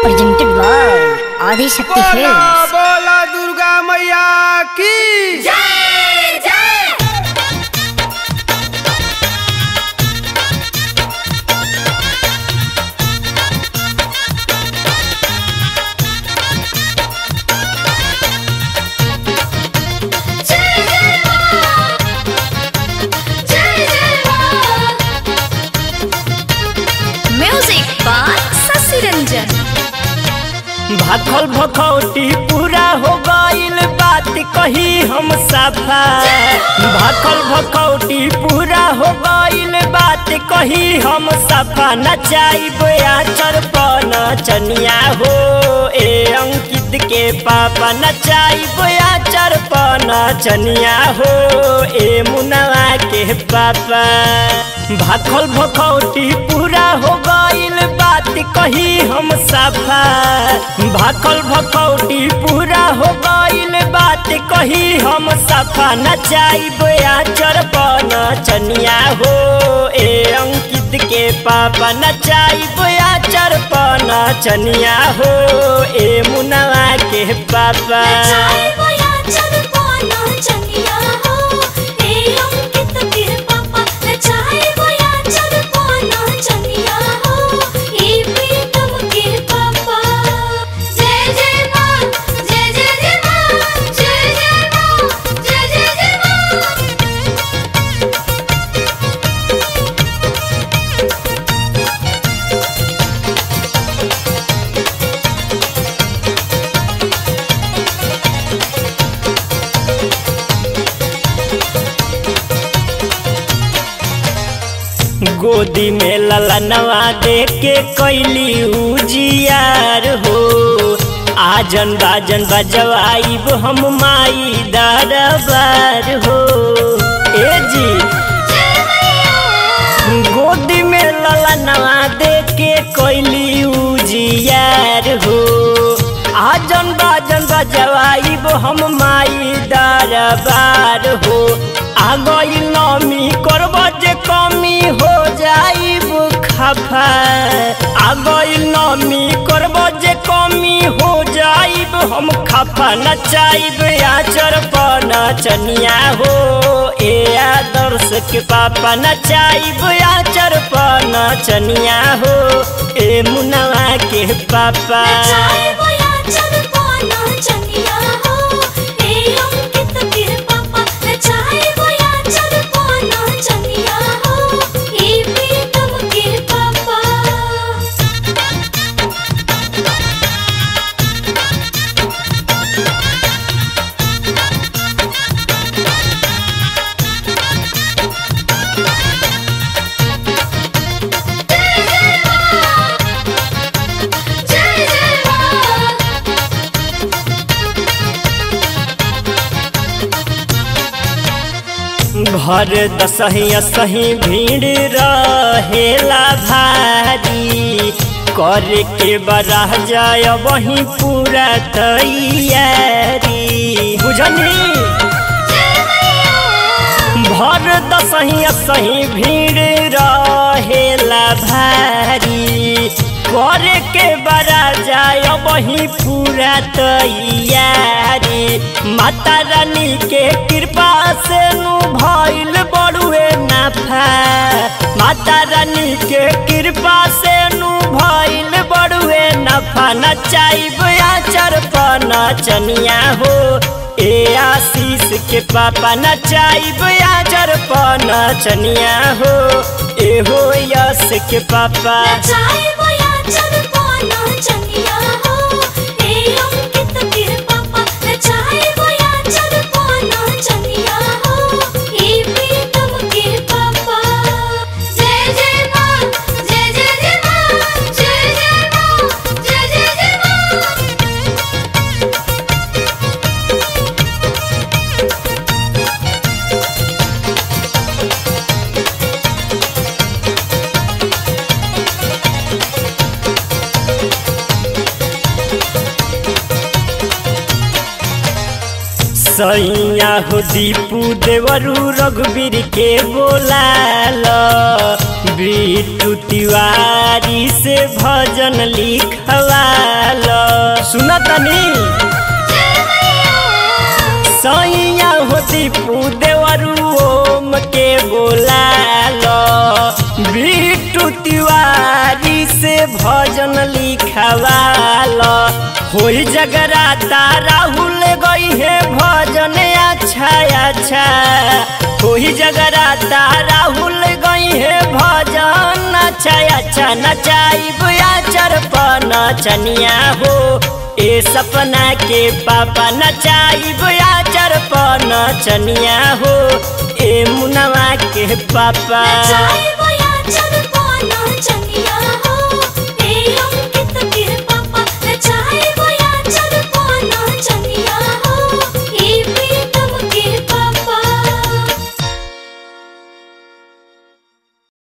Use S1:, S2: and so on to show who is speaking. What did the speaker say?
S1: presented by Adi Shakti
S2: बोला
S1: Films.
S2: बोला दुर्गा मैया की
S3: म्यूजिक बाय शशि रंजन
S4: भाखल भखौटी पूरा हो गईल बात कही हम सफा भाखल भखौटी पूरा हो गईल बात कही हम सफा नचाइब आचर पन चनिया हो ए अंकित के पापा नचाइब आचर पन चनिया हो ए मुनवा के पापा भाखल भखौटी पूरा हो गईल बात कही हम सफा भाखल भखौटी पूरा हो गईल बात कही हम सफा नचाइब आचर पन चनिया हो ए अंकित के पापा नचाइब आचर पन चनिया हो ए मुनवा के पापा गोदी में ललनवा दे के कैली उजियार हो आजन बाजन बजवाइब हम माई दरबार हो ए जी गोदी में ललनवा दे के कैली उजियार हो आजन बाजन बजवाइब हम माई दरबार हो आ गई नमी करब जे कमी हो जाइब खफा आ गई नमी करब जे कमी हो जाइब हम खफा नचाइब आचर पर नचनिया हो ए आदर्श के पापा नचाइब आचर पर नचनिया हो ए मुनवा के पापा भर दसही सही भीड़ रहेला भारी कर के बरह जाय वही पूरा तैयारी बुझनी भर दसही सही भीड़ रहेला भारी कर के बरा जाय वही पूरा तैयारी माता रानी के कृपा से नु भइल बड़ुए नाफा माता रानी के कृपा से नु भइल बड़ुए नफा नचाइब आचर पर नचनिया हो ए आशीष के पापा नचाइब आचर पर नचनिया हो ए हो यश के पापा सैया हो दीपू देवरू रघुवीर के बोलाल बिट्टू तिवारी से भजन लिखवाल सुना तनी सैया हो दीपू देवरू ओम के बोलाल बिट्टू तिवारी से भजन लिखवाल होई जगराता राहुल गई है भजन अच्छा अच्छा होई जगराता राहुल गई है भजन अच्छा अच्छा नचाइब आचर पर नचनिया हो ए सपना के पापा नचाइब आचर पर नचनिया हो ए मुनवा के पापा
S3: चाहे वो